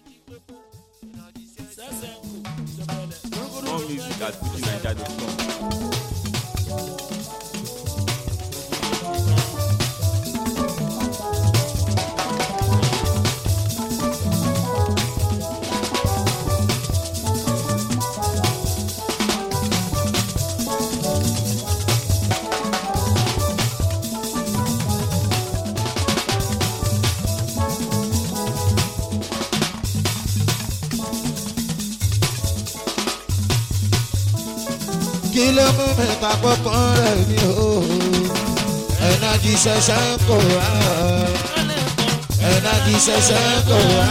More music at fujininja.com. kí ló mú mi papọ̀ rẹ̀ mi o ẹ̀nàjì ṣẹ̀ṣẹ̀ ń kó wá ẹ̀nàjì ṣẹ̀ṣẹ̀ ń kó wá.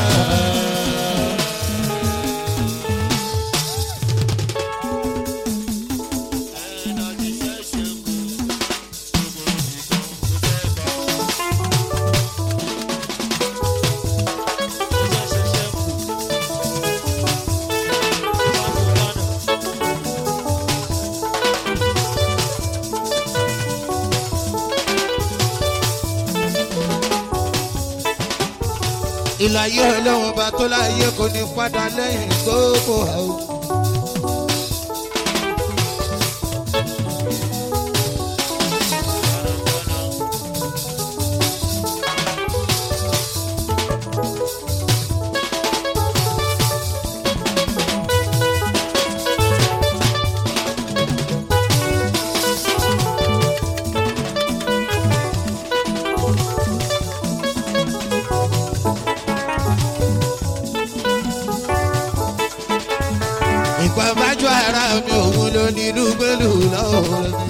ìlàyé ọlọ́wọ́n bá tó láyé kò ní padà lẹ́yìn gbogbo àwọn. ìpàbájọ ara mi òun ló ní inú gbẹlú lọ́wọ́ mi.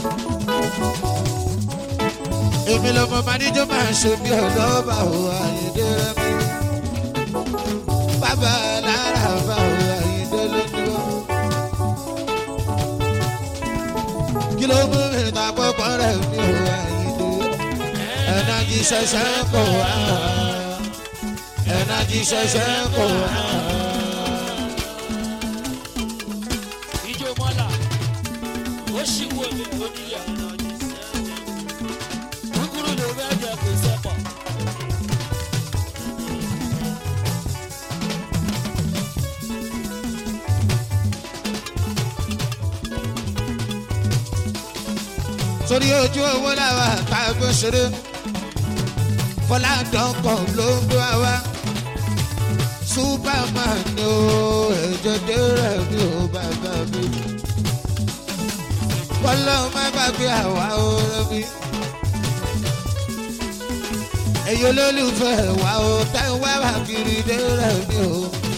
èmi lọmọ máníjọ máa ń ṣe bí ọlọ́ba ò àyíndé rẹ mi. bàbá lára bá ò àyíndé lójú. kí ló mú mi ta pọ́pọ́ rẹ̀ mi ò àyíndé. ẹ̀nàjì ṣẹ̀ṣẹ̀ ń kọ̀ wá. ẹ̀nàjì ṣẹ̀ṣẹ̀ ń kọ̀ wá. ìjọ mọ́là ó ṣì wò mí oníyà kúkúrú ló fẹ́ jẹ kò sẹ́pọ̀. torí ojú owó làwà tá a gbé ṣeré fọládọ́kọ̀ ló ń gbé wa wá superman ni ó ẹ̀jẹ̀ dẹ́rẹ̀ mi ò bàbá mi bọ́lá ó má gbàgbé àwa ọ̀rẹ́ mi ẹ̀yin olólùfẹ́ wa ó tẹ́ ń wá wá kiri dẹ́rẹ̀ mi ò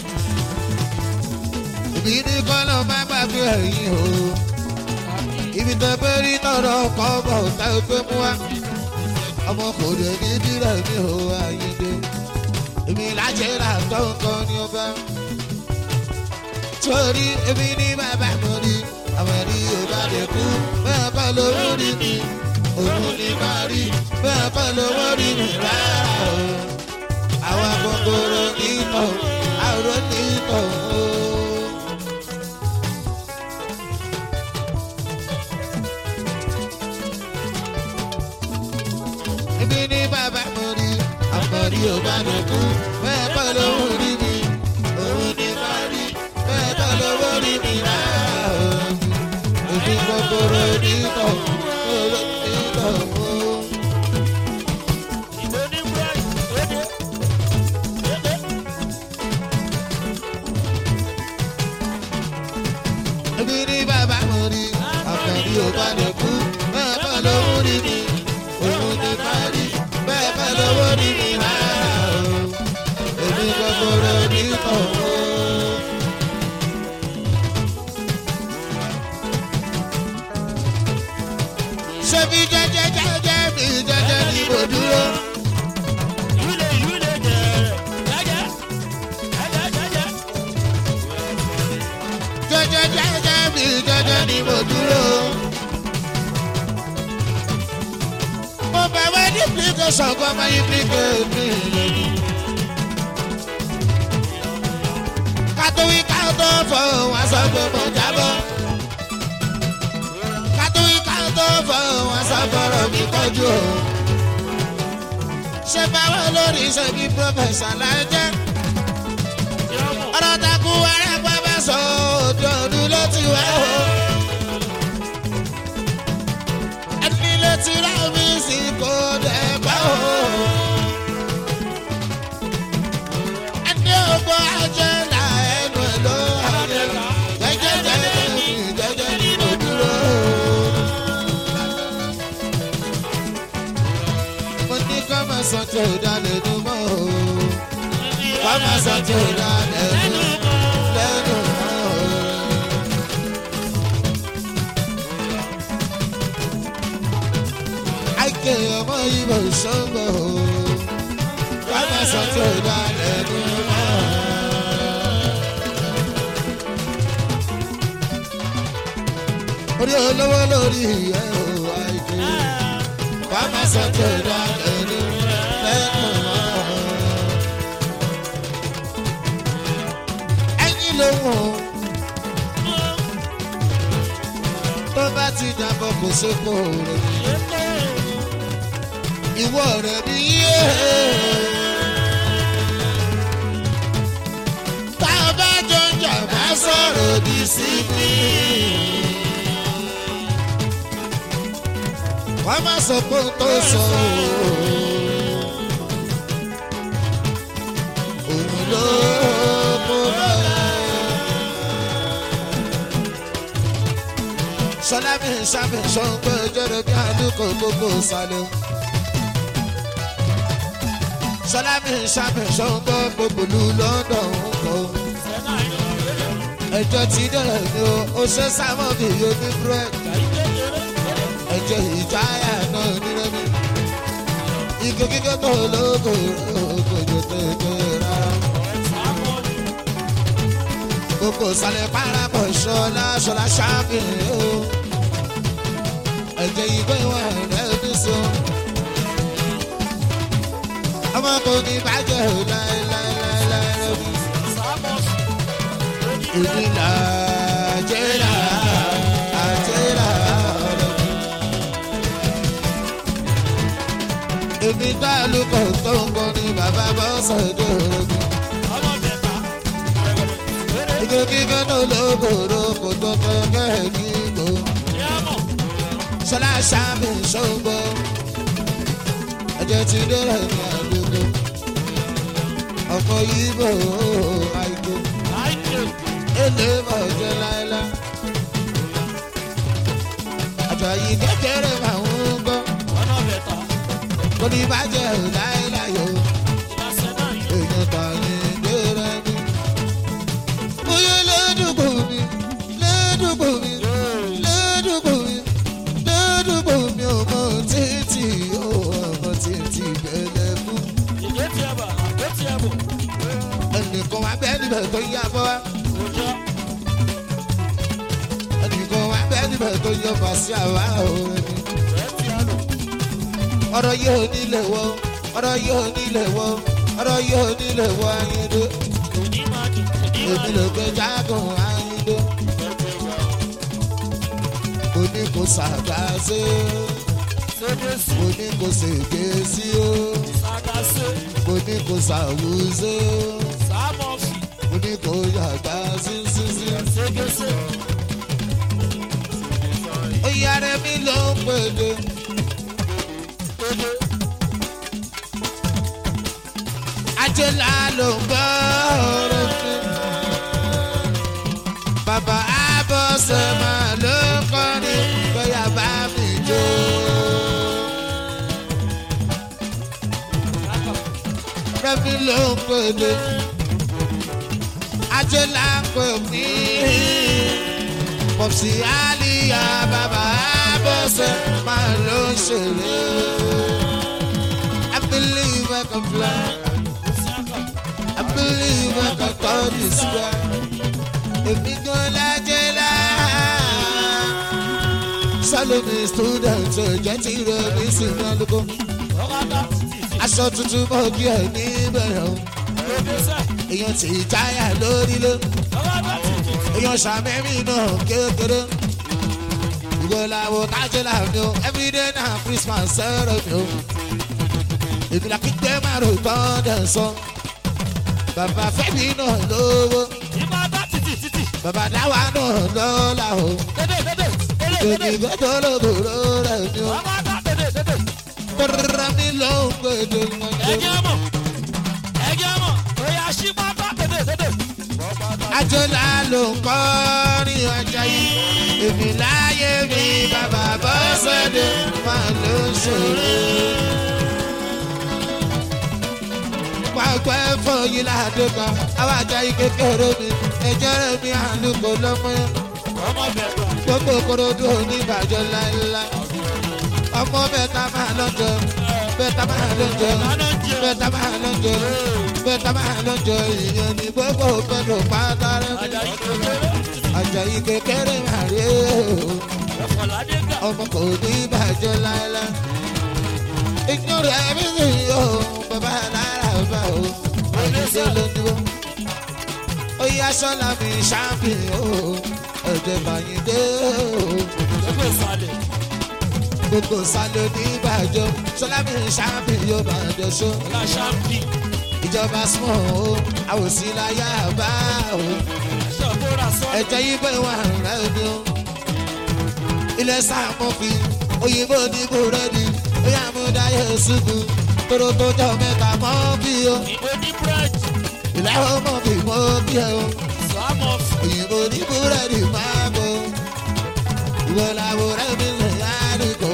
ìbí ní kọ́lọ́ má gbàgbé ẹ̀yin o ibi tó bẹ́ rí tọrọ kọ́ bọ̀ tá a gbé mú wa ọmọ kò dé ní dírẹ̀ mi ò àyíndé èmi lájẹ́ rà tọ́ǹkan ní ọba torí èmi ní bàbá mi rí àwọn ẹ̀rí ọba lè kú bẹ́ẹ̀ kọ́ lówó rí mi òun ní má rí bẹ́ẹ̀ kọ́ lówó rí mi rárá o àwọn gbogbooro nítọ̀ àrò nítọ̀ o. ibi ní bàbá mo rí àmọ̀rí ò bá mi kú bẹ́ẹ̀ kọ́ lówó rí mi òun ní má rí bẹ́ẹ̀ kọ́ lówó rí mi rárá o. Èmi gbogbooro nítọ̀ òrò nítọ̀ o. ìbò ní bright ó dé. Ibi ní bàbá mo rí àmọ̀rí ò bá mi kú bẹ́ẹ̀ kọ́ lówó rí mi òun ní má rí bẹ́ẹ̀ kọ́ lówó rí mi rárá o. Èmi gbogbooro nítọ̀ o. ṣé bí jẹ́jẹ́ jẹ́jẹ́ mi jẹ́jẹ́ ni mo dúró. ìlú ìlú lè jẹrẹ jẹjẹ jẹjẹ jẹjẹ. jẹ́jẹ́ jẹ́jẹ́ mi jẹ́jẹ́ ni mo dúró. mo bẹ̀ wá ní application kọ́ máa yí application mi lónìí. kátówí káàtó fọ́ wọn sọ pé mo jábọ́. kátówí káàtó fọ́ wọn sọ fọ́rọ̀ mi kọjú o. ṣé báwo lórí ṣe bí pọ́fẹ̀sà lájẹ́. ti rá mi sí kò dẹ̀ pẹ́ o. ẹni ògbó ajẹ́ là ẹnu ẹ̀ ló ayé jẹ́jẹ́ jẹ́jẹ́ mi jẹ́jẹ́ ni mo dúró. mo ní kọ́ máa sọ tí ò dá lẹ́nu mọ́ o. kọ́ máa sọ tí ò dá lẹ́nu lẹ́nu mọ́ o. àìkè ọmọ ìbò ṣọ́gbọ̀ o. kọ́ máa sọ tí ò dá lẹ́nu mọ́ o. orí olówó lórí ìyẹ́ o àìkè wà má sọ tó dá lẹ́nu lẹ́nu mọ́. ẹyin lóhùn tó bá ti dàbọ̀ kò sépò rẹ̀ ìwọ rẹ̀ bí yé. tá a bá jọ ń jà bá sọ̀rọ̀ òdì sí mi. wọ́n má sọ pé ó tó sọ òun ló kó bẹ́ẹ̀. sọlá mi ń sábẹ̀ sọ́gbẹ́ jẹ́rẹ̀ bí àdúgbò gbogbo sálẹ̀. sọlá mi ń sábẹ̀ sọ́gbẹ́ gbogbo lu london kọ́. ẹjọ́ ti dẹ̀rẹ̀ ni o ó ṣe sámọ́ bí yóò ní búrẹ́dì ẹjẹ ìjáyà náà nílẹ̀ mi. Ike kíkẹ́ tó lóko òkòjò tó tó rárá. Gbogbo sálẹ̀ parapọ̀ ṣọlá ṣọlá ṣáàpì o. Ẹ̀jẹ̀ ìgbẹ́ wà rẹ̀ ní so. Ọmọ kò ní bàjẹ́ o láéláéláé lórí. Èmi là jẹ́ là àjẹ́ là lórí. èmi tá a lù kọ̀ tó ń kọ́ ni bàbá bọ́ sọ̀dọ̀ ògùn. ike kíkẹ́ tó lókòrò kò tó kẹ́kẹ́ kíkó. ṣọlá ṣàmì ṣògbó. ẹ̀jẹ̀ ti dẹ́rẹ̀ ní àdúgbò. ọkọ̀ yìí bò ó àìkú. èlé bọ̀ jẹ́ láéláé. àjọyí kékeré máa ń gbọ́ kò ní bàjẹ́ ò láéláyò èèyàn tà ní gbéra ní. bóyá lẹ́dùkù mi lẹ́dùkù mi lẹ́dùkù mi lẹ́dùkù mi ò mọ títì ó ọmọ títì bẹ̀lẹ̀ fún. ẹnìkan wá bẹ́ẹ̀ níbẹ̀ tó yá bọ́ wá. ẹnìkan wá bẹ́ẹ̀ níbẹ̀ tó yọ fàṣẹ àwa òun ni ọ̀rọ̀ yóò nílẹ̀ wọ ọ̀rọ̀ yóò nílẹ̀ wọ ọ̀rọ̀ yóò nílẹ̀ wọ ayíǹde èmi ló gbé jágùn ayíǹde kò ní kò sàgbà sí kò ní kò sèké sí o kò ní kò sàwùsí kò ní kò yàgbà sí sí sí. ó yára mi ló ń pèdè. ajẹ́lá ló ń gbọ́ ọ̀rọ̀ mi. Bàbá Abọ́sẹ̀ máa ló ń kọrin bóyá bá mi jó. Rẹ́mi ló ń pèlè. Ajẹ́lá pè mí. Pọ̀sí Àlìyá bàbá Abọ́sẹ̀ máa ló ń ṣeré. I believe I can fly. I believe I can touch the sky. Èmi gan lájẹ́ lá. Sálómi student jẹ́ ti rẹ̀ mí sí ní alùpùpù. Aṣọ tuntun mọ̀ kí ẹ̀ níbẹ̀rẹ̀ o. Èèyàn ti jáyà lórí ló. Èèyàn ṣàmẹ́mí náà kékeré. Ìwọ làwọn kájẹ́ làmì o. Everyday na Christmas sẹ́rẹ̀ mi o. Èmi là kíkẹ́ máa rò tán dẹ̀ sọ. Bàbá Fẹ́mi náà lówó. Bàbá Dáwà náà lọ́la o. Èmi gbọ́dọ̀ lóbòrò rẹ̀ ni o. tọ́ra mi ló ń gbèdé mọ́jọ́. ẹjẹ mọ ẹjẹ mọ oya ṣí pátá tètè tètè. àjọlá ló ń kọ́ ní ọjà yìí èmi láyé mi bàbá bọ́ sọ́dẹ̀ máa ló ń ṣòro. pàgbẹ́ fún yìí ládùúgbò àwọn ajá yìí kékeré mi ẹjọ́ rẹ̀ mi àlùkò lọ́mọ ọmọ bẹ̀rù gbogbo korodu oníbàjọ́ láéláé ọmọ bẹ́ẹ̀ta máa lọ́jọ́ bẹ́ẹ̀ta máa lọ́jọ́ bẹ́ẹ̀ta máa lọ́jọ́ bẹ́ẹ̀ta máa lọ́jọ́ ìyẹn ní gbogbo pẹ̀lú pátá rẹ̀ ajayi kékeré Àjàyí kékeré máa rí o ẹ̀fọ̀ládé gà. ọmọ kò ní bàjẹ́ láéláé ìgbórí ẹ̀mí sì yó bàbá náírà bá o àyíṣe ló ní o ó yá sọ́la mi ṣáàpì o ẹ̀jẹ̀ bàyìn dé o lọ́gbẹ̀ sálẹ̀. gbogbo sálẹ̀ oníbàjọ́ sọ́la mi ṣáàpì yóò bàjẹ́ ṣó ọ̀la ṣáàpì ìjọba small o àwòsí láyà bá o aṣọ tó ra sọ́ọ̀lù. ẹ̀jẹ̀ yìí bẹ́ẹ̀ wà rẹ̀ ni o ilẹ̀ sàmọ́fì òyìnbó ní búrẹ́dì bóyá mo dáyé ṣubú tóró tó jọ mẹ́ta mọ́ bí o ìbò ní búrẹ́dì ilẹ̀ ọmọ mi mọ́ bí ẹ o sọ́mọ̀ òyìnbó ní búrẹ́dì máa bọ̀ ìwọ làwọn ọ̀rẹ́ mi lè yára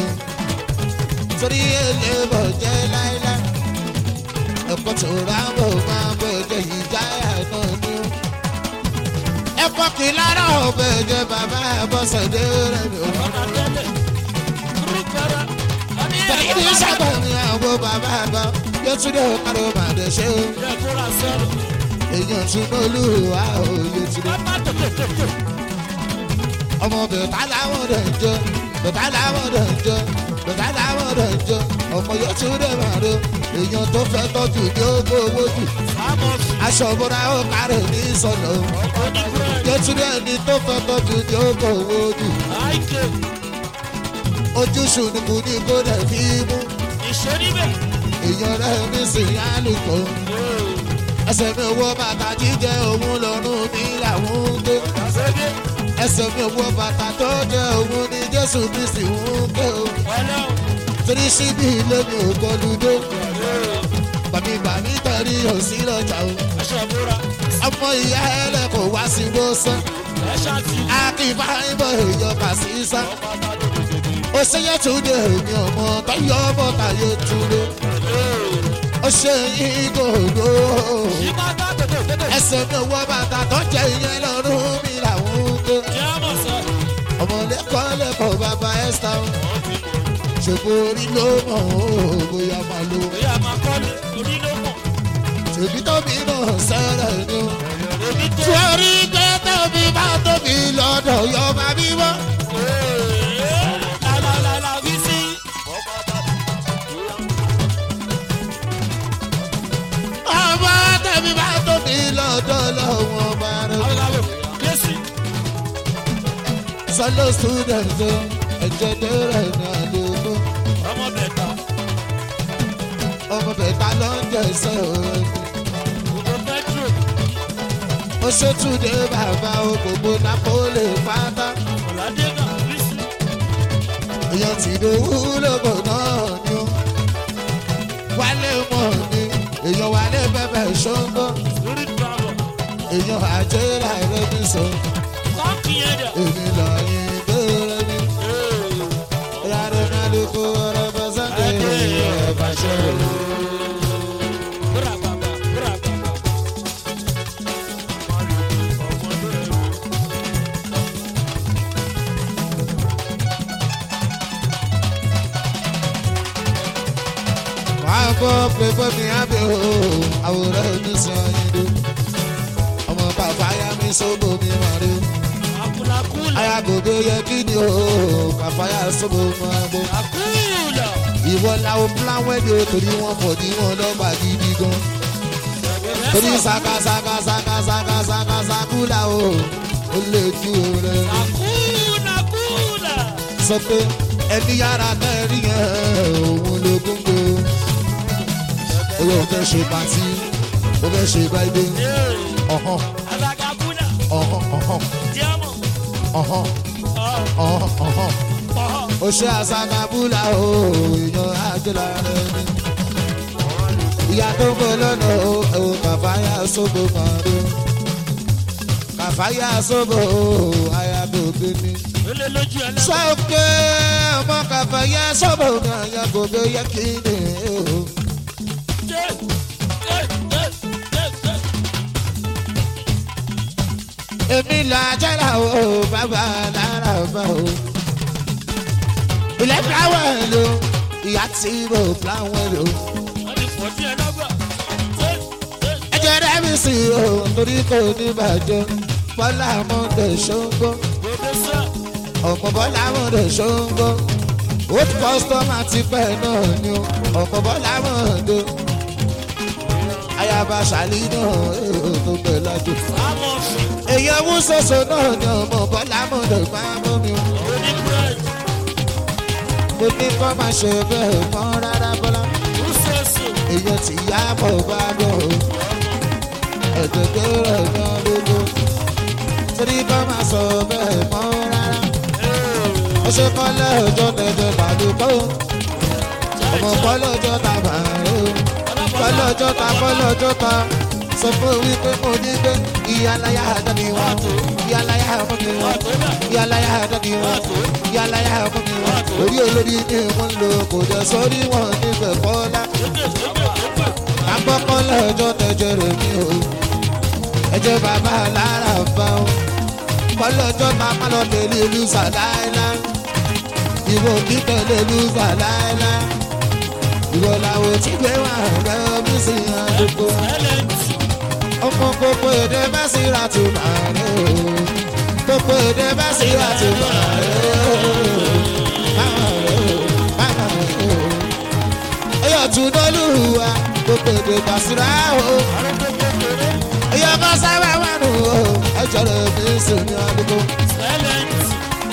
torí èlé bọ̀ jẹ́ láíláí ẹ̀kọ́ tó rábọ̀ máa bọ̀ jẹ́ ìjáyà náà ní o. ẹ̀kọ́ kì í lára ọ̀bẹ jẹ́ bàbá àbọ̀sẹ̀dé rẹ̀ mi ò mọ̀. ọ̀nà tẹ́lẹ̀ kúrú pẹ̀rẹ̀. ọ̀ní tẹ̀lé ní sábà ní àwọn bàbá àbá yóò tún dé ọ̀kadà màdé ṣe o. ilẹ̀ tó ra sọ́ọ̀lù. èèyàn tún mọ́lú wa ò yóò tún dé. pápá tètè tètè. ọmọ bẹ̀tà làwọn rẹ̀ ń jọ bẹ̀tà làwọn rẹ̀ ń jọ bẹ̀tà làwọn rẹ̀ ń jọ ọmọ yóò tún dé màdé èèyàn tó fẹ́ tọ́jú ní owó owó jù sọ́mọ̀ sí. aṣọ òbúra ó kárẹ̀ ní sọ̀nà ọkọ̀ ní búrẹ́dì. yóò tún dé ẹni tó fẹ́ tọ́jú ní owó owó jù àìkè ojú ṣùnùkù ní kó dẹ̀ fi mú ìṣe níbẹ̀. èèyàn rẹ̀ ní sìn álùkò ẹsẹ̀ mi owó bàtà jíjẹ òun lọ́rùn mi làwọn ń gbé ṣẹ́gẹ́ ẹsẹ̀ mi owó bàtà tó jẹ òun ní jésù kristi ń gbé o ọlọ́run. torí síbi ilé mi ò gbọdúdó bàmí bàmí tẹ̀rí òsì lọ́jà o aṣọ ìbúra. ọmọ ìyá ẹlẹ́kọ̀ọ́ wá sí wọ́sán ẹ̀ṣá ti. akínfà ń bọ̀ èèyàn kà sí sá ó ṣeyẹ tún dé èmi ọmọ tọyọ ọmọ tàyè túnde ó ṣe yín gòdó ìpátá tètè tètè. ẹsẹ̀ mi owó bàtà tó jẹ ìyẹn lọ́rùn mi làwọn ń gbé jẹ́ mọ̀ sọ. ọmọ lẹ́kọ̀ọ́ lẹ́kọ̀ọ́ bàbá ẹ́sítà ṣòfò orí ló mọ̀ ó bóyá máa lo bóyá máa kọ́lé orí ló mọ̀. ṣèbí tóbi náà sẹ́rẹ̀ ni ó. èmi tó. torí pé tóbi bá tóbi lọ́dọ̀ yọ máa bí wọ́n. lálálálá fi sí. ọmọ tẹ̀mí bá tóbi lọ́dọ̀ lọ́wọ́ bá rẹ̀. aláwọ̀ yẹ́sì. sọlọ student o ẹ̀jẹ̀ dẹ́rẹ̀ ní àdúgbò ọmọ bẹ̀ta. ọmọ bẹ̀ta ló ń jẹ̀sẹ̀ o. gbogbo petro. ó ṣètúndé bàbá o gbogbo napoli pátá. ọ̀làdé náà fi sí. èèyàn ti dòwú lóko náà ni ó. wálé mọ̀ ni èèyàn wálé bẹ́bẹ̀ ṣóńgó. lórí travel. èèyàn àjẹ́ láìrẹ́ mi sọ. kọ́ọ̀kì yẹn dẹ̀. èmi lọ́yìn bẹ́ẹ̀rẹ̀ mi. yàrá náà ló kó ọ̀rọ̀ bọ́ sọ́dẹ̀ ẹ̀ bá ṣe é. búra bàbà búra bàbà. wàá gbọ́ pé fẹ́mi ábẹ́ o àwòrán mi sọ yín dó. ọmọ bàbá yá mi sóbò mi mọ̀ rí. àkùlàkùlà. ayagogo yẹ kí ni o kàfáyà sóbò mọ́ ẹgbẹ́. àkùlà. ìwọ làwọn fúláwẹ́ ni o torí wọn pọ̀ ní wọn lọ́gbà gidi gan. torí saka saka saka saka saka sakula o ó lè ju rẹ. àkùlàkùlà. sọ pé ẹni yàrá mẹ́rin yẹn òun ló gúngo. oyè ò fẹ́ ṣe pàtí ó fẹ́ ṣe báyìí. ọ̀hán alagabula. ọ̀hán ọ̀hán diamọ. ọ̀hán ọ̀ ọ̀hán ọ̀hán ọ̀ ó ṣe àṣàkàbúlà o èèyàn àjọlá rẹ ni. ìyá tó ń bọ̀ lọ́nà o ò kàfáyà sóbò kan rí. kàfáyà sóbò o àyà tó gbé ní. Ele lójú ẹlẹ́gbẹ̀ẹ́. sọ́kè ọmọ kàfáyà sóbò kan yẹ kó bẹ yẹ kí ni o. Jẹ́ jẹ́ jẹ́ jẹ́ jẹ́. èmi là jẹ́ra o bàbá lára bá o. ilẹ̀ fúláwẹ̀ ló ìyá tí mo fúláwẹ̀ ló. Wọ́n ti fọ́ sí ẹlẹ́gbẹ̀ẹ́. Jẹ́ jẹ́ ẹ jẹ́ rẹ́mi sí o torí kò ní bàjẹ́ bọ́lá mọ́tò ṣóńgó gbogbo sẹ́. ọ̀pọ̀ bọ́lá mọ́tò ṣóńgó old customer ti pẹ́ náà ni o ọ̀pọ̀ bọ́lá mọ́tò ayaba ṣàlì náà èrò tó pẹ́ lájò. Àmọ̀ fi èèyàn mú soso náà ni ọmọ bọ́lá mọ́tò máa mú mi o. oní búrẹ́dì. mo ní kọ́ máa ṣe bẹ́ẹ̀ mọ́ rárá bọ́lá Rúṣẹ́sì. èèyàn ti yá bọ̀ bá bọ̀ o ẹ̀jẹ̀ tó rẹ̀ yan lógo torí kọ́ máa sọ bẹ́ẹ̀ mọ́ rárá ó ṣe kọ́ lẹ́ẹ̀jọ́ tẹ̀jẹ̀ bàdúgbò ọmọ kọ́ lọ́jọ́ ta bàárẹ̀ o kọ́ lọ́jọ́ ta kọ́ lọ́jọ́ ta sọ fún wípé mo ní pé ìyálàyà àdáni wọn ìyálàyà fún mi wọn ìyálàyà àdáni wọn ìyálàyà fún mi wọn orí olórí ni wọ́n lò kò jẹ́ sórí wọn níbẹ̀ kọ́lá àkọ́kọ́ lọ́jọ́ tẹ̀jẹ̀ rẹ̀ mi o ẹ̀jẹ̀ bàbá lára bá o kọ́lọ́jọ́ ta má lọ tẹ̀lé lùsà láéláé ìwọ kí tẹ̀lé lùsà láéláé ìwọ làwọn tí gbé wà rẹ̀ mí sí àdúgbò Ẹlẹ́ntì. ọmọ gbogbo èdè bá sí ra tó máa rẹ̀ o gbogbo èdè bá sí ra tó máa rẹ̀ o máa rẹ̀ o máa rẹ̀ o ẹyọ tún lọ́lùwà gbogbo èdè bá sí ra o ẹyọ kan sábà wà nù o ẹjọ rẹ̀ mi sì ní àdúgbò Ẹlẹ́ntì.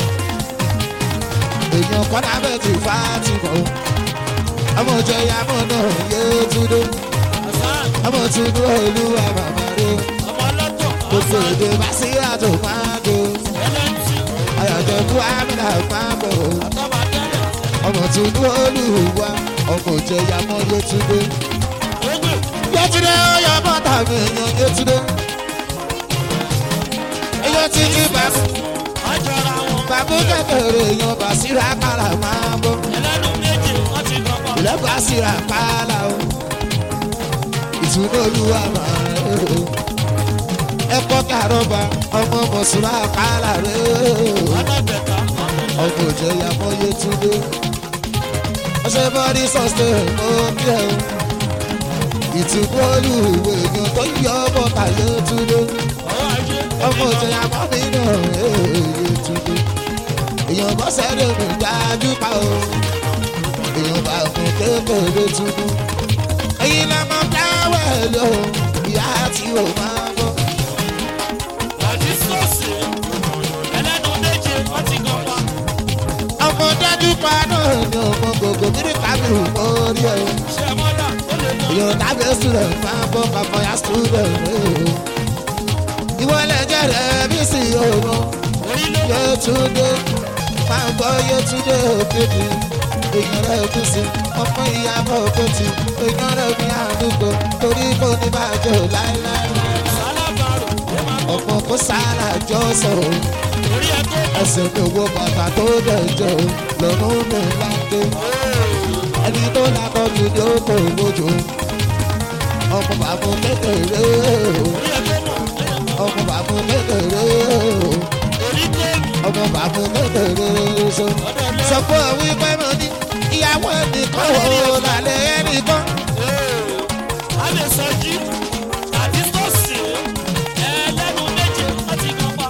èèyàn kọ́dà bẹ́ẹ̀ ti fà á ti mọ̀ o ọmọ òjò ìyàmọ̀ náà yé túndó Hasan. ọmọ túndó olúwa bàbá rẹ̀ o Ọmọ ọlọ́tọ̀. gbogbo èdè bá sí ra tó máa dé o. Ẹlẹ́ntì. ayọ̀jọ̀ kú amínà pàbọ̀ Àtọ́ba tẹ́lẹ̀. ọmọ tuntun olùwà ọmọ òjẹyà mọ yẹtúndé Gbogbo. yẹtúndé ọyọ bọ́tà mi èèyàn yẹtúndé èèyàn ti jí bàbú Àjọra wọn. bàbú kékeré èèyàn bàṣírà kàrà máa bọ̀ Ẹlẹ́nu méje wọ́n ti kọ́kọ́. ilẹ̀ bàṣírà kàrà o ìtúndé olúwa máa rẹ̀ o ẹ̀kọ́ kàrọ̀bà ọmọ mọ̀sùlá kàrà rẹ̀ o. Ọlọ́bẹ̀ta. ọkọ̀ òjẹ̀yà mọ́ yẹtúndé ọṣẹ bọ́dí sọ́sẹ̀ òkè o ìtìkú olùwé èèyàn tó yọ bọ́tà yẹtúndé Ọwọ́ ajé. ọkọ̀ òjẹ̀yà mọ́ nínú yẹtúndé èèyàn bọ́ sẹ́dẹ̀ mi dájú pa o èèyàn bá fún kékeré túnú èyí lọ́mọ dáwẹ̀ lò ìyá tí o máa bọ́ Àti sọ́ọ̀sì. Ẹlẹ́nu méje wọ́n ti kọ́kọ́. ọmọ dájú pa náà ni ọmọ gbogbo kiri kábírù mórí ẹ̀ o. Ṣé mọ́lá ó lè lọ? Yo tabi student máa bọ́ kankan ya student ooo. Ìwọ lẹ́jẹ̀ rẹ̀ bí sí ọmọ. Orí ló wà. Yétúndé máa gbọ́ Yétúndé òkèdè. Èèyàn rẹ̀ kú sí ọmọ ìyàbọ̀ òkètì. Èèyàn rẹ̀ ní àdúgbò torí kò ní bàjẹ́ ò láéláé. Sálábàárò. Ó máa kọ́. Ọ̀pọ̀ kó sára jọ sọ̀rọ̀. Orí ẹ̀ tó kọ́. Ẹsẹ̀ mi wo bàtà tó dẹ̀jọ́ lọ́rùn mi láńdé. Ẹni tó lákọ̀ jù ní ó kò lójú. Ọmọ bàbá kékeré ooo. Orí ẹ̀ tó mọ̀. ọmọ bàbá kékeré o Orí tó mọ̀. ọmọ bàbá kékeré so sọ fún ọ wípé mo ní ìyàwó ẹnìkan o lálẹ́ ẹnìkan a lè sọ jí àti sọ́ọ̀sì ẹlẹ́nu méje wọ́n ti kọ́kọ́.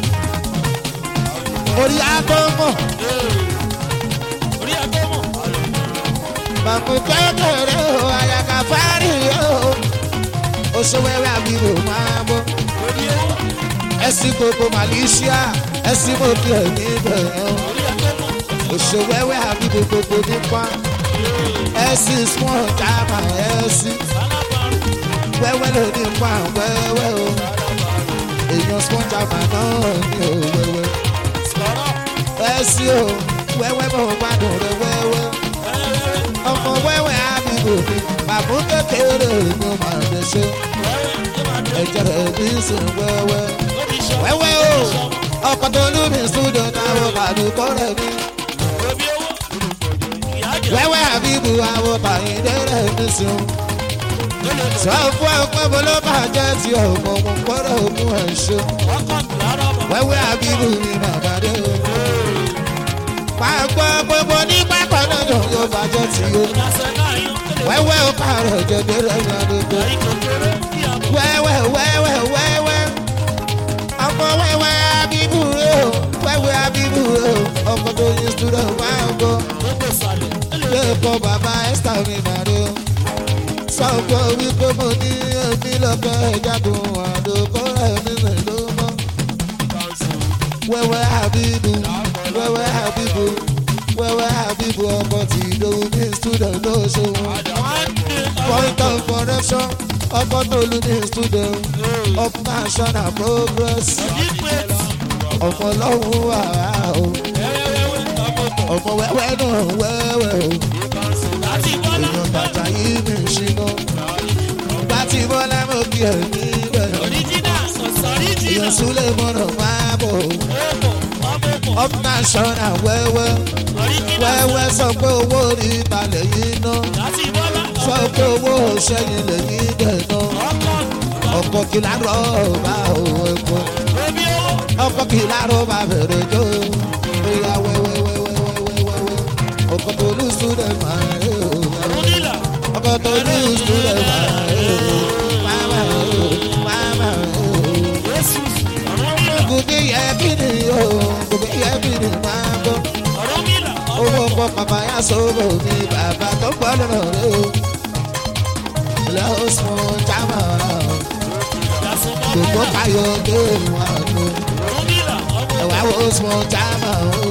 orí agbọ́mọ̀ Orí ẹ̀ tó mọ̀. bàbá kékeré o àyàká fárí o oṣù wẹ́wẹ́ àbúrò máa bọ́ Orí ẹ̀ wà. ẹ̀sìn gbogbo Malaysia ẹ̀sìn mọ́kì ẹ̀ níbẹ̀ Orí ẹ̀ tó mọ̀. oṣù wẹ́wẹ́ àbúrò gbogbo nípa ẹ̀sìn small jama ẹ̀sìn. Sálábàárò. wẹ́wẹ́ ló ní pa wẹ́wẹ́ o èèyàn spọ́njà mà náà ní o wẹ́wẹ́ Sọ̀rọ̀. ẹ sí o wẹ́wẹ́ mo gbádùn rẹ wẹ́wẹ́ ọmọ wẹ́wẹ́ àbíbò mi bàbá kékeré mo máa lè ṣe ẹ̀jẹ̀ rẹ̀ bí sùn wẹ́wẹ́ wẹ́wẹ́ o ọkọ̀ tó lù mí sùdọ̀ táwọn kàdúkọ́ rẹ̀ mi wẹ́wẹ́ àbíbò àwọn bàyìndé rẹ̀ mi sùn sọ fún ọpẹ́ bó ló bàjẹ́ tí ọmọ mo gbọ́dọ̀ mú ẹ̀ ṣe wẹ́wẹ́ àbíbò mi bàbá dé o pàgbọ́ gbogbo ní pápá náà yóò bàjẹ́ tí o wẹ́wẹ́ ó pààrọ̀ jẹ̀dẹ̀ rẹ̀ ní àdúgbò wẹ́wẹ́ wẹ́wẹ́ wẹ́wẹ́ ọmọ wẹ́wẹ́ àbíbò rẹ̀ o wẹ́wẹ́ àbíbò rẹ̀ o ọmọ tó yin student máa ń gbọ́ lẹ́ẹ̀kọ́ bàbá esther mi màrí o sọ́kọ́ wípé mo ní èmi lọ́kọ́ ìjàdùn àdókò rẹ̀ mi rìn ló mọ́. wẹ́wẹ́ àbíbù wẹ́wẹ́ àbíbù wẹ́wẹ́ àbíbù ọkọ̀ tí ìdòwú ní student ló ṣe wọn. point of correction ọkọ̀ tó lu ní student of national progress ọmọ ọlọ́run wà á o ọmọ wẹ́wẹ́ náà wẹ́wẹ́ o èèyàn bàtà yìí mi ṣìnà gbàtí bọ́lá mo kí ẹ̀ níbẹ̀ èèyàn súlẹ̀ mọ́nà máa bọ̀ up national wẹ́wẹ́ wẹ́wẹ́ sọ pé owó rí balẹ̀ yìí ná sọ pé owó ṣẹ́yìn lẹ́yìn dẹ̀ ná ọkọ̀ kìlá rọ́ọ̀bà ẹ̀kọ́ ọkọ̀ kìlá rọ́ọ̀bà bẹ̀rẹ̀ jó ìyá wẹ́wẹ́wẹ́wẹ́wẹ́wẹ́ ọkọ̀ tó lù súlẹ̀ máa ń rẹ̀ ọkọ̀ tó lù súlẹ̀ máa ń rẹ̀ máma máma gòkè yẹ kí ni o gòkè yẹ kí ni máa bọ̀ owó ọkọ̀ bàbá yà sọ̀rọ̀ mi bàbá tó gbọ́ lọ́rọ̀ rẹ̀ o lọ́wọ́ sùn jámà gbogbo káyọ̀ dé wọn lò ẹ̀wá wo sùn jámà o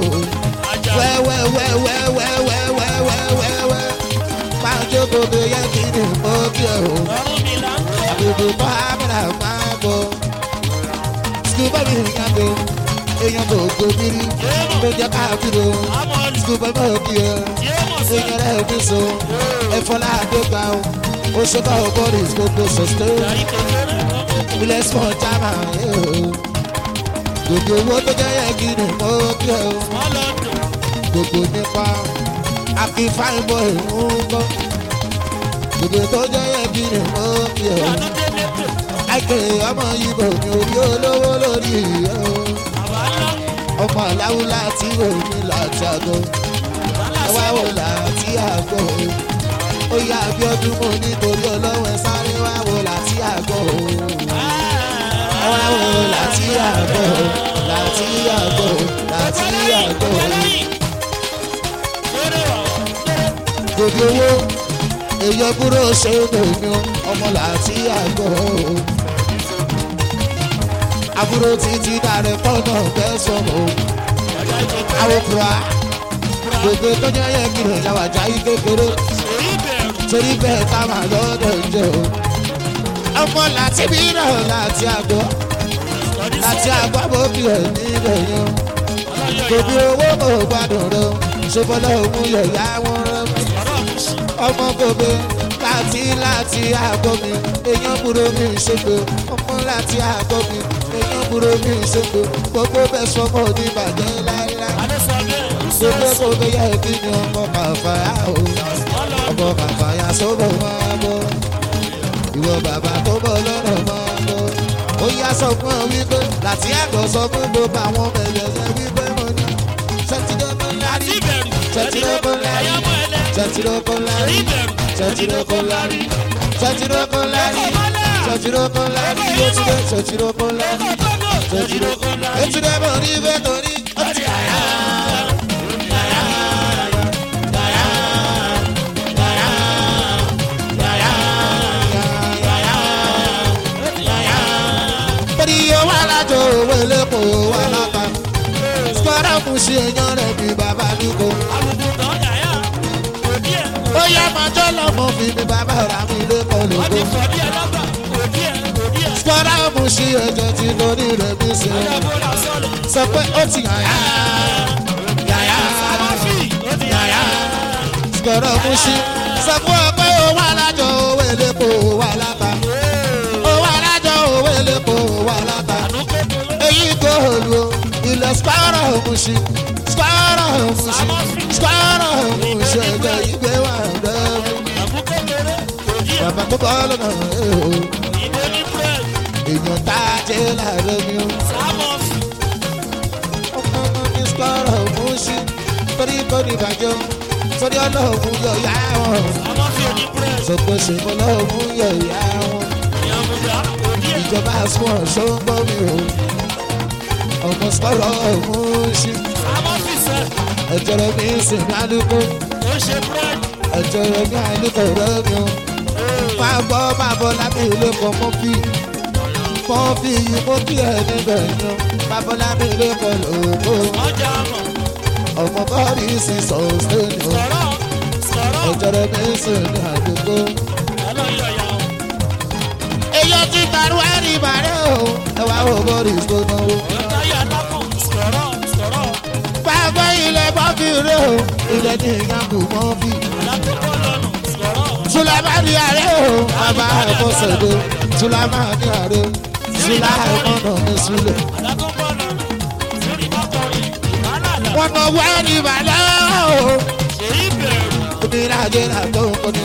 wẹ́wẹ́wẹ́wẹ́wẹ́wẹ́wẹ́wẹ́wẹ́ máa jókòó tó yẹ kí ni mo kí ẹ o àbùkù bọ́ àmàlà máa bọ̀ sùkúbọ̀ mi ń yàgò èèyàn kò gbòmìnì ló jẹ́ káàkiri o sùkúbọ̀ mi ò kí ẹ èèyàn rẹ̀ mi so ẹ̀fọ́lá àdégbà o ó ṣe bá o bọ́ọ̀lì gbogbo sọ̀tẹ́ ilẹ̀ small jama gbogbo owó tó jẹ́ yẹ kí ni mo kí ẹ o gbogbo nípa àfi fine boy ń gbọ́ gbogbo tó jẹ́ yẹ kí ni mo kí ẹ o àìkè ọmọ ibo ní orí olówó lórí ẹ o ọmọ aláwo láti òní láti àgọ́ ẹwà wò láti àgọ́ o ó yá abiodun mo nítorí ọlọ́wọ́ ẹ sáré wá wò láti àgọ́ o ẹwà wò láti àgọ́ o láti àgọ́ o láti àgọ́ o gbogbo owó èyàn kúrò ṣe é lòyún ọmọ láti àgọ́ o àbúrò títí dàrẹ tọ́nà bẹ́sàn o àwòkúra gbogbo tọ́jú ẹyẹ kiri ìjàwá jáì kékeré torí bẹ́ẹ̀ tá a máa lọ́dọ̀ jẹ́ o ọmọ láti bí náà láti àgọ́ láti àgọ́ àbókì ẹ̀ níbẹ̀ yan gbogbo owó kò gbádùn rẹ o ṣe bọ́lá òun yẹ̀yà wọn rẹ mi ọmọ gbogbo láti láti àgọ́ mi èèyàn burú mi ṣègbè ọmọ láti àgọ́ mi èèyàn burú mi ṣègbè gbogbo bẹ́ẹ̀ sọmọ ní ìbàjẹ́ láíláí gbogbo gbogbo yẹ kí ni ọmọ kàfàyà o ọmọ kàfàyà sọ́bọ̀ máa bọ̀ ìwọ bàbá tó bọ̀ lọ́nà máa bọ̀ ó yá sọ fún ọ wípé láti àgọ́ sọ fún gbogbo àwọn ọmọ ẹ̀jẹ̀ wípé mo ní ṣètìlógún lárí ṣètìlógún lárí ṣètìlógún lárí ṣètìlógún lárí ṣètìlógún lárí ṣètìlógún lárí yétúndé ṣètìlógún lárí ṣètìlógún lárí yétúndé mo ní bẹ́ẹ̀ torí ó ti àyà. Oríyó wà lájọ òwe lẹ́kọ̀ọ́ wà láta. Sọ́dọ̀ kù sí èèyàn rẹ̀ bí bàbá mi kò. Ó yá máa jọ́ lọ́mọ fi mi bàbá rà mí lẹ́kọ̀ọ́ lóko. Sọ́dọ̀ kù sí ẹ̀jẹ̀ tí lórí rẹ̀ bí ṣe. Sọ pé ó ti yàyà. Yàyà. ọ̀gọ̀rọ̀ mú sí. sọ fún ọ pé owó alájọ owó elépo owó aláta. owó alájọ owó elépo owó aláta. àánú kékeré. èyí góòlù o ilẹ̀ square mú sí. square mú sí. square mú sí ẹgbẹ́ ìgbé wà lẹ́nu. àánú kékeré. kò yí ẹ̀. bàbá tó kọ́ lọ́nà ẹ̀ o. ìbò ní bread. èèyàn tá a jẹ́ láàárọ̀ mi o. sámọ́sì. ọmọ ọmọ ní square mú sí. torí kò ní ìbàjẹ́ torí ọlọ́run yọ ìyá wọn. sámọ́sì ò ní bread. sọpọ̀ ṣèkọ́ lọ́run yọ ìyá wọn. ìyàmùdá kò yí ẹ̀. ìjọba small ṣó ń gbọ́ mi o. ọmọ square mú sí. sámọ́sì sẹ́. ẹ̀jẹ̀ rẹ̀ mi ń sìn ní àdúgbò. ó ṣe bread. ẹ̀jẹ̀ rẹ̀ mi àdúgbò rẹ̀ mi o. máa gbọ́ máa bọ̀ lábẹ́ ilé kan mọ́ fi. mọ́ fi yìí mọ́ kí ẹ̀ níbẹ̀ yan. máa bọ̀ lábẹ́ ilé kan lòókò. ọjà mọ̀. ọmọ bọ́ọ̀lì sì sọ̀ọ́sẹ́ ni o. sọ̀rọ̀. sọ̀rọ̀. ẹ̀jẹ̀ rẹ̀ mi ń sìn ní àdúgbò. ẹlọ́yọ̀ yà ó. èyí ti tàrú ẹ̀rí ìbàdàn o. ẹ wá wo bọ́ọ̀lì tó náwó. ọ̀táyà lápò. sọ̀rọ̀. sọ̀rọ̀. Bàbá ilẹ̀ bọ́bí rẹ̀ o, ilẹ̀ ní ìyàgò mọ́bí. alákòókò lọ́nà. sọ̀rọ̀. Sùlámánì ààrẹ o, bàbá ẹ̀kọ́ sẹ̀dẹ̀. Sùlámánì ààrẹ, Sùlámánà ní Sùlẹ̀. alákòókò lọ́nà. lórí mọ́kànrin. ìbálàlà. Wọ́n nà wá ní ìbàdàn o, èyí bẹ̀rù. oníràjẹ́ àtọ́ òkòní.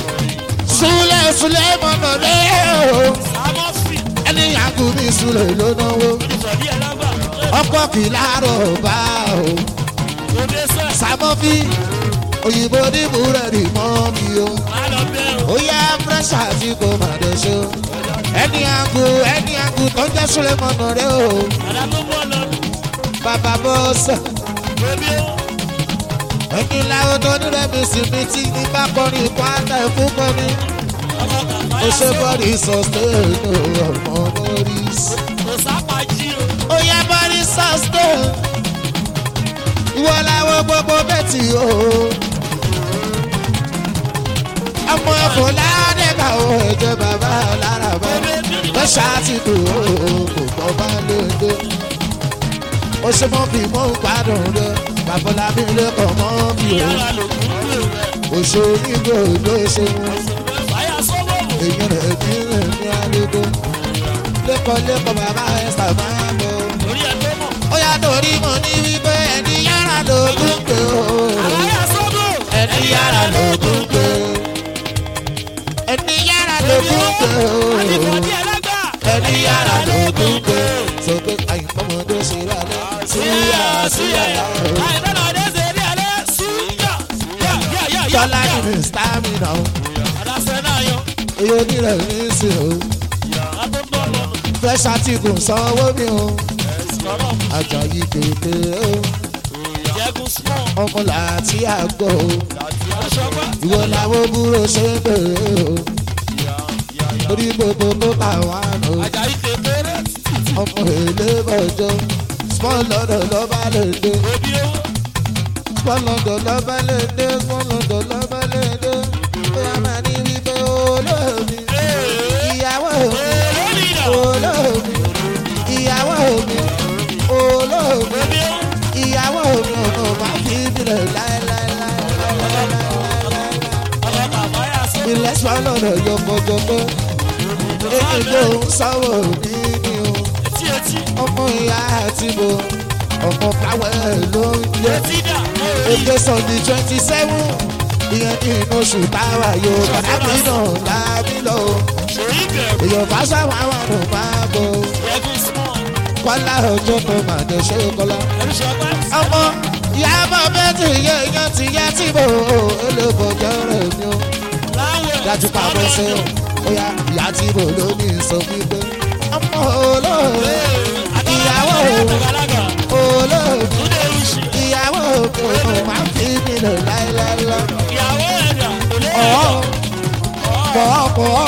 Sùlẹ̀ Sùlẹ̀ mọ̀nà lẹ́ o, sámọ́sì. ẹni ìyàgò mi Sùlẹ̀ ló náwó. olùsọ̀dí ẹ̀ lágbà. Ọkọ̀ kì í láàárọ̀ bá o. òde sẹ́. Sàmọ́fí, òyìnbó ní búrẹ́dì mọ́ mi o. má lọ bẹ̀rù. ó yá fúrẹ́ṣà tí kò má dé ṣó. ẹni àgù ẹni àgù tó ń jẹ́ sulemọ̀nà rẹ o. alákòókò lọ́nà. bàbá bọ́sẹ̀ bébí ó. ẹni láwọn tó ní rẹ̀ mi sì mi tí ní bá kọrin ikú àtà ẹ̀kú kọrin. ọmọ kàfáyà ó ṣe sọ́wọ́. bọ́ọ̀lì sọ̀stẹ́ẹ̀nù ọmọ boris. kò sápá jí o. ó yá bọ́ọ̀lì sọ̀stẹ́ẹ̀nù. ìwọ làwọn gbogbo bẹ́ẹ̀tì o. ọmọ ẹ̀fọ́ ládẹ́gbà o ẹ̀jẹ̀ bàbá lára bá. lọ́ṣà ti dùn ó kò gbọ́ bá lóde. ó ṣe mọ́ bí mo ń gbádùn rẹ babalá mi lẹ́kọ̀ọ́ mọ́ bí o. yàrá ló kún lè rẹ̀. òṣò nígbò ló ṣe wọn. fàyà sọ́wọ́ wò. èyí rẹ̀ ní rẹ̀ ní àlejò. lẹ́kọ̀ọ́ lẹ́kọ̀ọ́ bàbá ẹ̀ sábà bọ̀. orí ẹ̀ tó mọ̀. ó yá torí mo ní wípé ẹni yàrá lógún pé o. fàyà sọ́wọ́. ẹni yàrá lógún pé. ẹni yàrá lógún pé o àdìbòdì ẹlẹ́gbà. ẹni yàrá lógún pé sọ pé àyìnbọmọdé ṣe rà lẹ súyà súyà yà. àìdáná ọdẹ ṣe rí alẹ́ súyà. yà yà yà yà. tọ́lá ní mi stamina o àdàsẹ́ náà yọ. èyí onírẹ̀ ní í sè o àtúntò lọ́nà. fresh article sanwó mi o sọ̀rọ̀ àjàyí kété o jẹ́gun small. ọmọ làtí àgbọ̀ o aṣọ́gbà. ìwọ làwọn búrò ṣe ń bèrè o torí gbogbo tó bá wà lò àjàyí kékeré. ọmọ èlé bọ̀jọ́ small lọ́dọ̀ lọ́ba lè dé òbí owó. small lọ́dọ̀ lọ́ba lè dé small lọ́dọ̀ lọ́ba lè dé bóyá máa ní wípé olóòmí ìyàwó mi lórí ìdá. olóòmí ìyàwó mi olóòmí òbí owó. ìyàwó mi ọmọ máa fi bìrẹ̀ láéláéláéláéláé. ọmọ kàfáyà sọ́wọ́. ilẹ̀ sọ́nà rẹ̀ yọ̀bọ̀jọ̀bọ̀ èdè ń sáwọ̀ ní ní o etí etí. ọmọ ìyá àti mo ọmọ káwẹ́ ló ń yẹ etí dà. èdè sunday twenty seven ìyẹn ní inú oṣù táwa yóò bàbí náà lábí lọ sòrí bẹ̀rù. èèyàn bá sáwọn àwọn àrùn máa bọ̀ jẹ́gun small. kọ́lá ọjọ́ tó máa dẹ̀ ṣe kọ́lá. ẹnu ṣọgbà. ọmọ ìyá bọ̀ bẹ́ẹ̀ tí ìyá èèyàn ti yá tí mo olóbọ̀jọ́ rẹ̀ mi o láwẹ̀. dájú pa bọ́ sí o bóyá ìyá tí mo ló ní sọ wípé ọmọ olóòrè ìyàwó àgbàlagbà. olóòrè túnde oṣù. ìyàwó òkè máa ń fi mí lọ láéláélá ìyàwó ẹ̀dà. kò lè ọ̀ọ́ yọ. pọ̀ọ́ pọ̀ọ́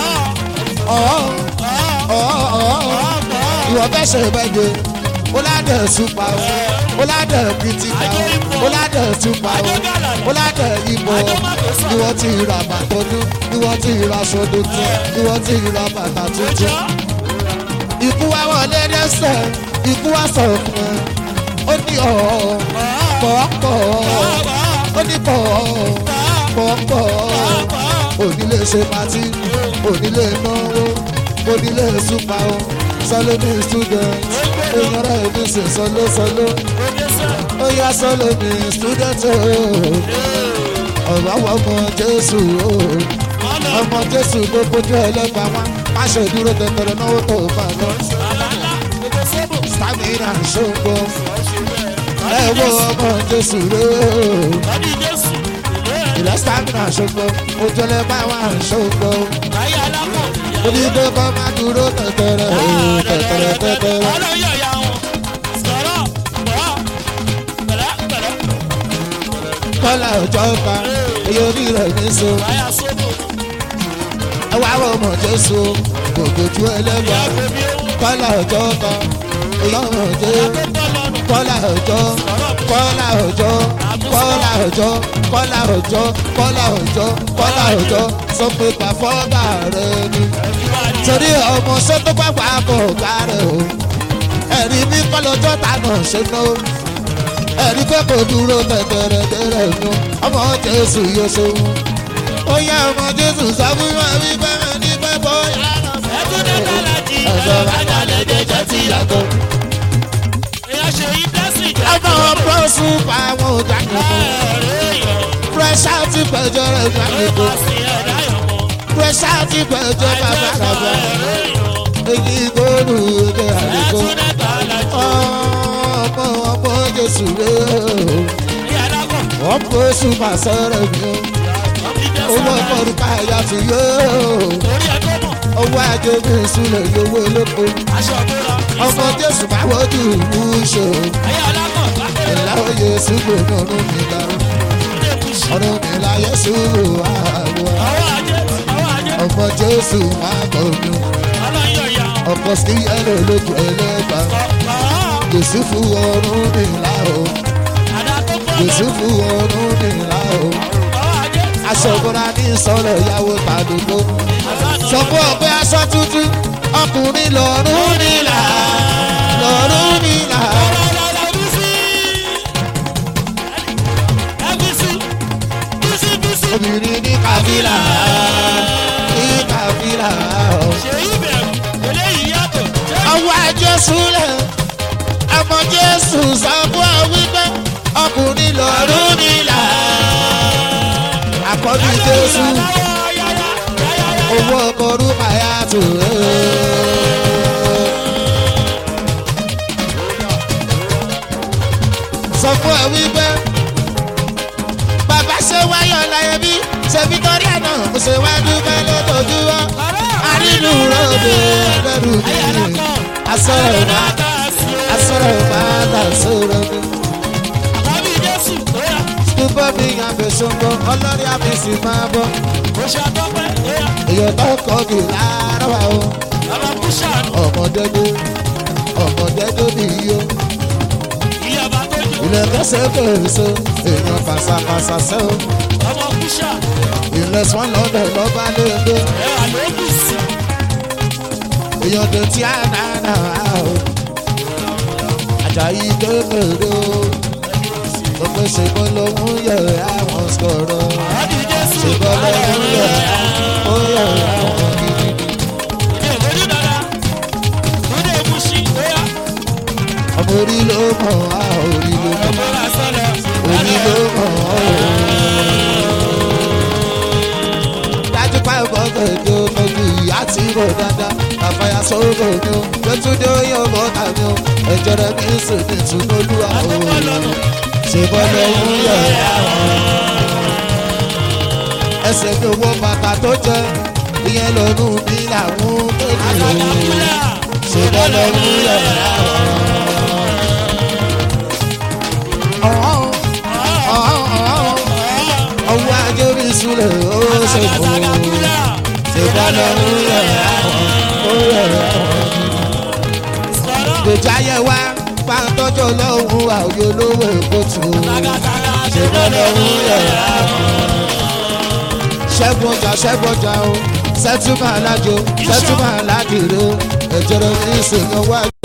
ọ̀ọ́ ọ̀ọ́ ọ̀ọ́ ìwọ bẹ́ẹ̀ ṣe bẹ́ẹ̀ ó ládẹ̀ súpa o ó ládẹ̀ kìtìkà o ó ládẹ̀ súpa o ó ládẹ̀ ìbò ni wọ́n ti ra bàtọ́ dún ni wọ́n ti ra aṣọ tuntun ni wọ́n ti ra bàtà tuntun ikú wa wọlé dẹ́sẹ̀ ikú wa sọ fún ẹ ó ní ọ̀ọ́ pọ̀ọ́pọ̀ ó ní pọ̀ọ́ pọ̀pọ̀ onílé ṣe pati onílé náwó onílé súpa o sọlọ ní student èèyàn rẹ̀ mi sì sọlọ sọlọ ó yá sọlọ ní student o ọ̀rọ̀ àwọn ọmọ jésù o ọmọ jésù gbogbo ojú ẹlẹ́gbàá wá má ṣe dúró tẹ̀tẹ̀rẹ̀ náwó tó bá lọ stamina ṣògbó ẹ wo ọmọ jésù rẹ ìlẹ̀ stamina ṣògbó ojú ẹlẹ́gbàá wá ṣògbó onígbé kọ́ má dúró tẹ̀tẹ̀rẹ̀ tẹ̀tẹ̀rẹ̀ tẹ̀tẹ̀rẹ̀ kọ́lá ọjọ́ pa èyí orí rẹ̀ ní so ẹ wá wọ ọmọ jésù gbogbo ojú ẹlẹ́gbàá kọ́lá ọjọ́ pa èyí ọmọ jésù kọ́lá ọjọ́ kọ́lá ọjọ́ kọ́lá ọjọ́ kọ́lá ọjọ́ kọ́lá ọjọ́ kọ́lá ọjọ́ sọ pé pàfọ́gà rẹ ni torí ọmọ sọ́tò pàpà kò gbà rẹ o ẹ̀rí mi kọ́ lọ́jọ́ ta náà ṣe ná o ẹ̀rí pé kò dúró tẹ̀tẹ̀rẹ̀ tẹ̀rẹ̀ nu ọmọ jésù yóò ṣe wù ó yá ọmọ jésù sọ fún wa wípé ní pẹ́ bóyá ọ̀sọ̀ bàtà lẹ́jẹ̀ jẹ́ ti yàtọ̀ ọmọ bọ́sù pa àwọn ọ̀gá nìkan pírẹ́sà ti pẹ̀jọ́ rẹ̀ gbà nìkan pírẹ́sà ti pẹ̀jọ́ bàbá bàbá èyí gbóòdù èdè àdìgbò ọmọ ọmọ jésù rẹ̀ wọ́n bọ́sù mà sọ̀rọ̀ mi o owó ọmọdún káyà ti yó owó ajé mi sílẹ̀ yówó olóko ọmọ jésù bá wọ́jú ìlú ṣe o ìlàwọ̀ yéésù gbòòrò ọdún mi la ọdún mi la yéésù àwọn ọmọ jésù máa bọ̀ mí ọkọ̀ sí yẹ́lò lójú ẹlẹ́gbàá yéésù fún ọdún mi la o yéésù fún ọdún mi la o aṣọ ìbora ní ìsọ̀rọ̀ ìyàwó tàdúgbò sọ fún ọgbẹ́ aṣọ tuntun ọkùnrin lọ́rùn nílà lọ́rùn nílà. obìnrin ní kàfílà ní kàfílà. ọwọ́ jésù lẹ̀ ọmọ jésù sọ fún ọ wípé ọkùnrin lọ́rùn nílà. àkọ́bí jésù owó ọkọ̀ orúkọ ayá tó. sọ fún ẹ wípé bàbá ṣe wáyọ̀ láyé bí ṣe victoria náà mo ṣe wá dúpẹ́ lójoojúmọ́ àrínú ròde lẹ́rù mi asọ̀rọ̀ máa asọ̀rọ̀ máa dà sọ̀rọ̀ mi. Dúpọ́ mi yàn fèsùn bọ̀ ọlọ́rí àfìsì máa bọ̀. Èèyàn tó kọ́ kì láàárọ̀ wa o. Ọmọdédé ọmọdédé bí yó. Ilẹ̀ kẹsẹ̀ fèrèsé èèyàn fàṣàfàṣà sẹ́ o. Ilẹ̀ swan lọ́dọ̀ lọ́ba léde. Èèyàn tó tí a dáná o. Àjàyí kékeré o. Gbogbo ṣègbọ́n lòún yẹ àwọn sọ̀rọ̀. Ṣègbọ́n lòún yẹ ó yẹ àwọn gidigidi. Ọmọ orí ló mọ̀ á orí ló mọ̀ orí ló mọ̀ ọ́. Dájú pa ẹ̀kọ́ tẹ̀lé ọmọdé ìyá tí rò dáadáa. Àfàyà sọ̀rọ̀ mi o, Gbẹ́túndé oyè ọmọ tàbí o. Ẹ̀jẹ̀ rẹ̀ mi sì ní ìtúnúlúwà o ṣèbọn lòún yẹ ẹsẹ̀ mi owó bàtà tó jẹ ìyẹn lọ́nu mi làwọn kéde ṣèbọn lòún yẹ ọwọ́ ajé mi súlẹ̀ ó ṣèbọn ṣèbọn lòún yẹ ó yẹ gbèjà yẹ wá bá ń tọ́jú ọlọ́run àwòyé olówó èkó tù ú. ṣèbọn lọ́run yẹ̀rá ṣẹ́gun ọjà ṣẹ́gun ọjà o sẹ́túmọ̀ alájò sẹ́túmọ̀ aládìrò ẹ̀jẹ̀rẹ̀ ní ìsèyàn wájú.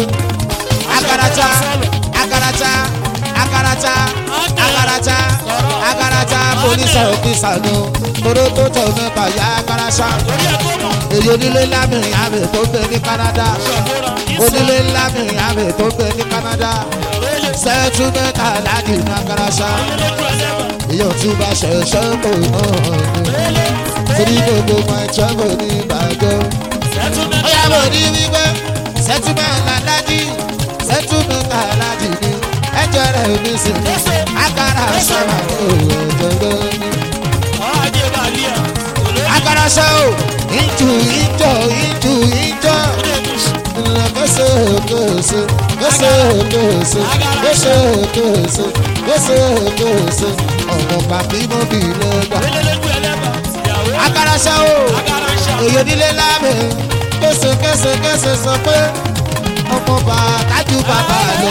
akarata akarata akarata akarata akarata polisi ọfíìsà ni o toró tó tọ̀ mẹ́ta yá karasa Orí ẹ̀ tó mọ̀. èyí onílé lámìrin àmì tó ń bẹ ní canada Ṣọ̀gbọ́ra. Ìsọ̀. onílé lámìrin àmì tó ń bẹ ní canada Lélẹ̀. sẹ́tù mẹ́ta láti ní karasa Lójú ẹlẹ́bà. èyí ò tún bá ṣẹ̀ṣẹ̀ kò náà ni Lélẹ̀. torí gbogbo máa jẹ́ kò ní ìbàjẹ́. Settlement. ó yà bò ní wípé sẹ́túmẹ̀ntì aláàjì sẹ́túmẹ̀ntì aláàjì ni ẹjọ́ rẹ̀ ò ní sìn ní agara sọ̀rọ̀ òòjọ́ ní. Ọ̀ ajé bá lé à. Olórí. agara sọ ò ìjù ìjọ ìjù ìjọ Ilé mi sùn. kẹsẹ̀ kẹsẹ̀ kẹsẹ̀ kẹsẹ̀ kẹsẹ̀ kẹsẹ̀ kẹsẹ̀ kẹsẹ̀ ọmọ bàbí mo bì lẹ́gbà. Lélẹ̀ lójú ẹlẹ́bà. Ìyàwó. agara sọ ò Agara ń ṣà. èyí nílé lábẹ́ kése kése kése sọ pé ọmọ bá kájú bàbá lọ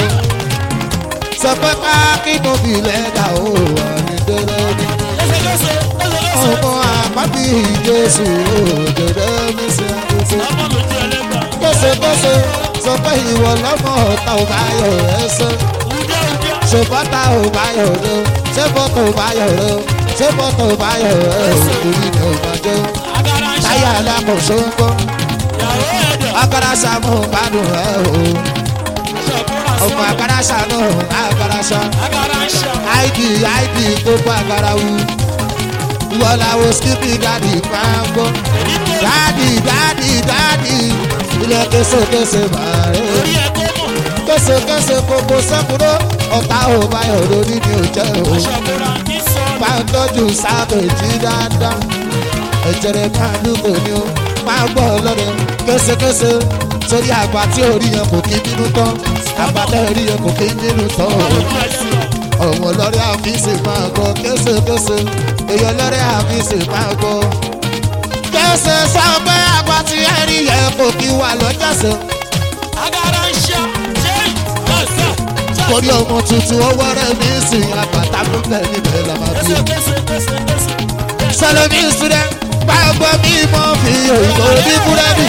sọ pé ká kí mo fi lẹ́dà ó wà ní dẹ́rẹ́ ní Lẹ́sẹ̀kẹsẹ̀. Lẹ́sẹ̀kẹsẹ̀. ọmọ àpábí jésù òjòdè mi sí àdúgbò Ọmọ lójú ẹlẹ́bà. kése kése sọ pé ìwọ lọ́mọ ọ̀tá ò bá yọ ẹ sọ Ǹjẹ́ ǹjẹ́. ṣe bọ́tà ò bá yọ rẹ ṣé bọ́tà ò bá yọ rẹ ṣé bọ́tà ò bá yọ rẹ òkúri ni ò máa jẹ́ Agara ń ṣà. táyà alákòóso ń gbọ́. Ìyàwó ẹ̀dẹ̀. akarasa mú gbádùn ẹ o Ṣọ̀gbọ́ra sí. ọmọ akarasa nù akarasa Agara ń ṣà. id id gbogbo agara wu wọláwo skipi dadi pàǹgọ Èyí tó. dadi dadi dadi ilé késekése bàrẹ Orí ẹ̀ tó mọ̀. késekése gbogbo sẹkúrò ọ̀tá ò báyọ̀ lórí ni ò jẹ́ o Ṣọ̀gbọ́ra. Ìsọ̀. pàǹtọ́jú sábẹ̀jì dáadáa ẹ̀jẹ̀rẹ̀ kálukú ni ó máa gbọ́ lọ́dẹ késekése torí àgbà tí orí yẹn kò kí bínú tán àgbàtà orí yẹn kò kí bínú tán Lójú ẹlẹ́bà. ọmọ lọ́rẹ́ àfíìsì máa gbọ́ késekése èèyàn lọ́rẹ́ àfíìsì máa gbọ́. kése sọ pé àgbà tí ẹ̀rí yẹn kò kí wà lọ́jọ́sẹ̀ Agara ń ṣà. Ṣé ọ̀sẹ̀. torí ọmọ tuntun owó rẹ̀ ní ìsìn àgbàtà ló bẹ̀ níbẹ̀ làmàbí. Lẹ́sẹ̀kẹsẹ̀. Lẹ́sẹ̀kẹsẹ̀. sọlọ́mí ìsúlẹ̀ gbàgbọ́ mi mọ́ fi òyìnbó ní búrẹ́dì.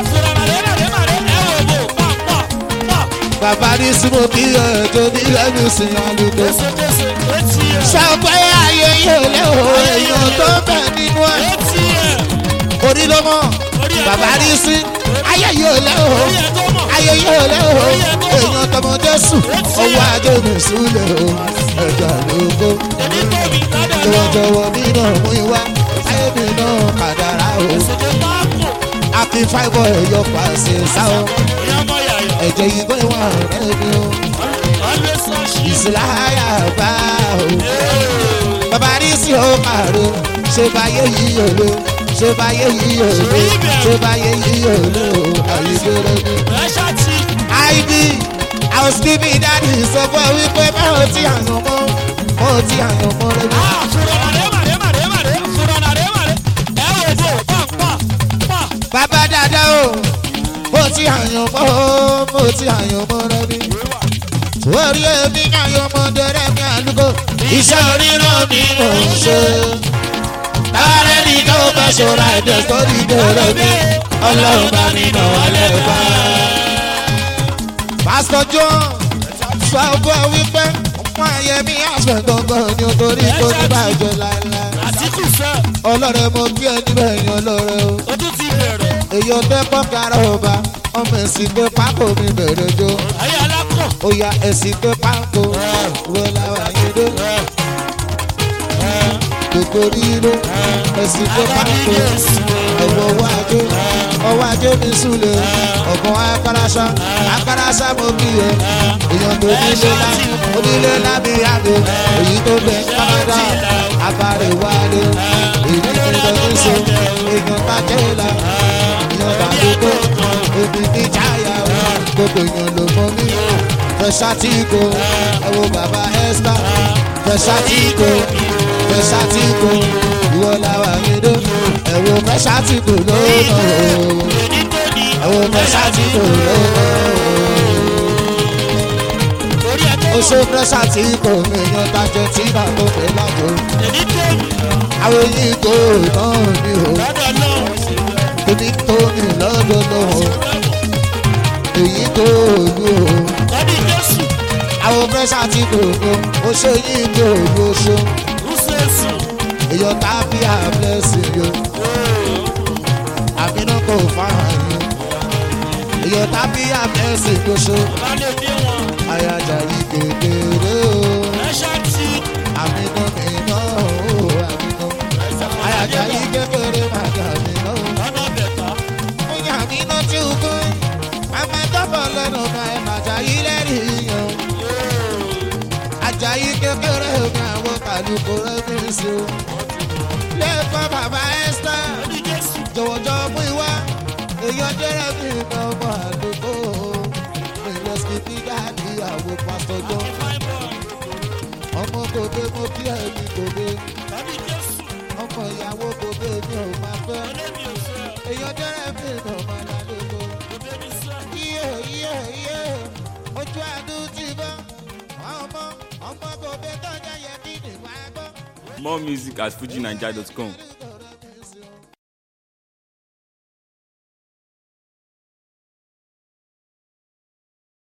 bàbá ní súnmọ́ kí ẹ̀jọ̀ ní lẹ́nu sìn àlùkò. sọ pé ayé yóò lé o èèyàn tó bẹ̀ nínú ẹ̀. orí ló mọ̀ bàbá ní sí ayé yóò lé o ayé yóò lé o èèyàn tọmọ jésù ọwọ́ ajé mi súnlẹ̀ o ẹ̀jọ̀ àlùkò. jọ̀wọ́jọ̀wọ́ mi náà mú ìwá ayé mi náà kàdàrà o. akin fáìbọ̀ ẹ̀yọ pàṣẹ sáwọn ẹ̀jẹ̀ yìí gbé wọn rẹ̀ mi o. ìsìláyà bá o. bàbá ní sí o kàró ṣe báyé yìí o lo ṣe báyé yìí o lo ṣe báyé yìí o lo àyíbẹ̀rẹ̀ mi. id àwọn skipi dáàdi sọ fún ẹ wípé báwo ti àyàn mọ́ báwo ti àyàn mọ́ rẹ mi. bàbá dáadáa o bó ti àyàn mọ́ o bó ti àyàn mọ́ rẹ mi. orí èmi àyàn mọ́ dẹrẹ́ mi àlùkò iṣẹ́ oríran mi mò ń ṣe. Tààrẹ́ ni tó bá ṣọ́ra ẹ̀dẹ̀ sórí dẹrẹ́ mi ọlọ́run bá mi nà wálé bá. pásítọ̀ john sọ fún ẹ wípé ọmọ ayẹmí àṣẹ gangan ni o torí kò ní bàjẹ́ láéláé. Àtìkù sẹ́, ọlọ́rẹ̀ mo kí ẹ níbẹ̀ yan ọlọ́rẹ̀ o. o tún ti bẹ̀rẹ̀. èyí ọtẹ pọ́kára ọba ọmọ ẹ̀sìn pé pákó mi bẹ̀rẹ̀ jó. Ayé alákọ̀. ó ya ẹ̀sìn pé pákó wo làwọn yìí dé. gbogbo ríró ẹ̀sìn pé pákó ẹ̀wọ̀ ọwọ́ ajé ọwọ́ ajé mi súlẹ̀ ọ̀gbọ́n akarasa akarasa mo kí ẹ èèyàn tó nílé lá onílé lábí àdó èyí tó bẹ kánáda abàrè wálé èyí tó bẹ níṣe èèyàn bàjẹ́ la èèyàn bàdúgbò òbí ní jáyà gbogbo èèyàn ló mọ mí fẹsàtìkò ẹwọ bàbá esther fẹsàtìkò fẹsàtìkò ìwọ làwọn àgbẹdọ ẹwọ fẹsàtìkò lónà o Èdí tó ní. ẹwọ fẹsàtìkò lónà Torí ẹ tó o ó ṣe fẹsàtìkò èèyàn tajẹ tí náà tó fẹ lájọ èdí tó ní. àwọn èyí tó náà ní o Lọ́dọ̀ náà. èmi tó ní lọ́dọ̀ náà èyí tó ní o. Lọ́dún Jésù. àwọn fẹsàtìkò ní o ó ṣe yí tó ní o ṣe. Rúṣẹ́sù. èyàn tàbí àblẹ́sì yo àmínú kò fáwọn yín èyàn tàbí àblẹ́sì gbóṣó bá lè bí wọn. àyájà yìí kékeré o ẹ̀ṣọ́ tí àmínú mi náà o àmínú àyájà yìí kékeré màgà mi náà o. lọ́nà bẹ̀tà. Oya mi náà tí o kọ́ àmà dọ́bọ̀ lẹ́nu náà ẹ̀ màjà yìí lẹ́rìí yan. Àjàyí kékeré omi àwọn kàlùkù rẹ̀ mi sí o. Lẹ́ẹ̀kọ́ bàbá Ẹ́sítà ní jésù. jọ̀wọ́jọ́ mú ìwá. Èèyàn jẹ́rẹ̀ mi ní ọmọ àdúgbò. Ilé skipi dáàbí àwọn pásítọ̀ jọ. fine boy. Ọmọ gòdè mo kí ẹ̀mí gòdè. tàbí jésù. Ọmọ ìyàwó gòdè mi ò máa fẹ́. ọlẹ́mi ò fẹ́. Èèyàn jẹ́rẹ̀ mi ní ọmọ àdúgbò. òbí mi sẹ́. iye iye iye ojú àdúrà ti bọ́ ọmọ ọmọ kò bẹ tọ́jà yẹ kí nìgbà gbọ́. More music at fujinaija.com.